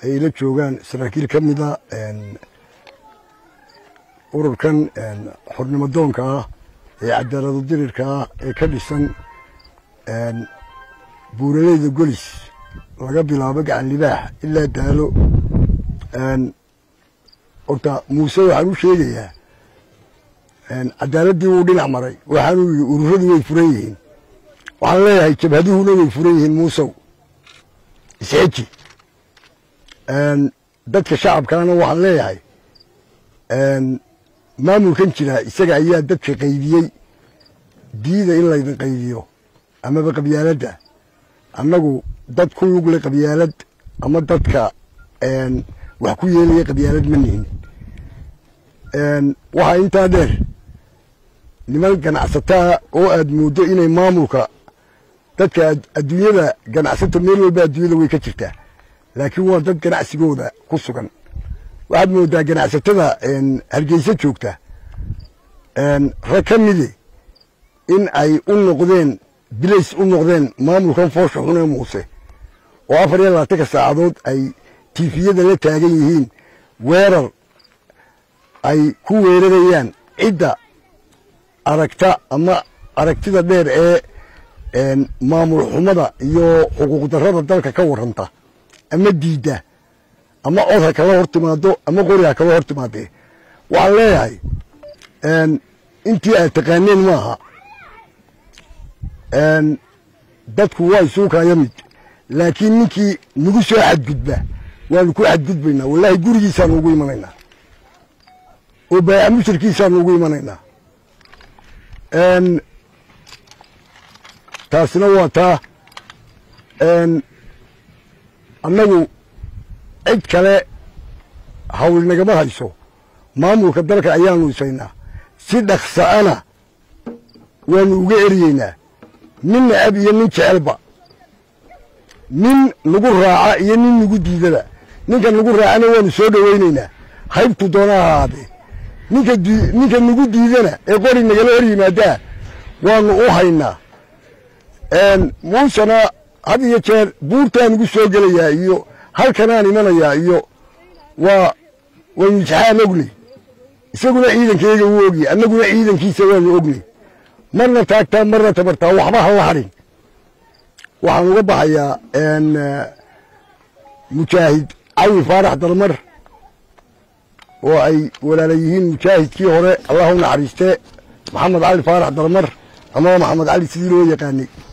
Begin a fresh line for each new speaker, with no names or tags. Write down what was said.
ay la joogaan saraakiil ka mida ururkan xornimo doonka ah ee cadaaladu dirirka ah ee ka dhisan buuraleyda golis laga bilaabo gacan libaax ilaa daalo horta muuse waxaan u sheegayaa cadaaladdii wuu dhinac maray waxaanuu yidhi ururadu way furan yihiin waxaan leeyahay jabhaduhuna way furan yihiin muusow isxeji dadka shacabkaana waxaan leeyahay maamulkan jira isaga ayaa dadka qaydiyey diida in laydin qaydiyo amaba qabyaaladda annagu dad ku lugle qabyaalad ama dadka wax ku yeelaya qabyaalad ma nihin waxaa intaa dheer niman ganacsataa oo aad mooddo inay maamulka dadka adduunyada ganacsata meel walba adduunyada way ka jirtaa laakiin waa dad ganacsigooda ku sugan waxaad mooddaa ganacsatada hargeysa joogta rag ka midi in ay u noqdeen bilays u noqdeen maamulkan foosha xunee muuse oo afar iyo labaatanka saacadood ay tiifiyada la taagan yihiin weerar ay ku weerarayaan cidda aragta ama aragtida dheer ee maamul xumada iyo xuquuq darrada dalka ka warranta ama diidda ama cod ha kala hor timaado ama qori ha kala hor timaadee waxaan leeyahay intii aad taqaaneen maaha dadku waa isuukaya mid laakiin ninkii nagu soo xadgudba waanu ku xadgudbaynaa wallaahi gurigiisaanu ugu imanaynaa oo baayac mushirkiisaanu ugu imanaynaa taasina waa taa annagu cid kale hawl nagama hayso maamulka dalka ayaanu isaynaa si dhaqsa'ana waanu uga eryeynaa nin necab iyo nin jecelba nin nagu raaca iyo nin nagu diidaba ninka nagu raacana waanu soo dhowaynaynaa haybtu doona ha ahaadee ninka ninka nagu diidana ee qori nagala hor yimaadaa waanu u haynaa muusena had iyo jeer buurtaan ugu soo gelayaa iyo halkanaan imanayaa iyo waa waynu isxaan ognay isaguna ciidankeyga wuu ogya annaguna ciidankiisa waanu ognay marna taagtaa marna tabartaa waxba ha la hadhin waxaan uga baxayaa mujaahid cali faarax dalmar oo ay walaala yihiin mujaahidkii hore allah u naxariiste maxamed cali faarax dalmar ama maxamed cali sidii loo yaqaanay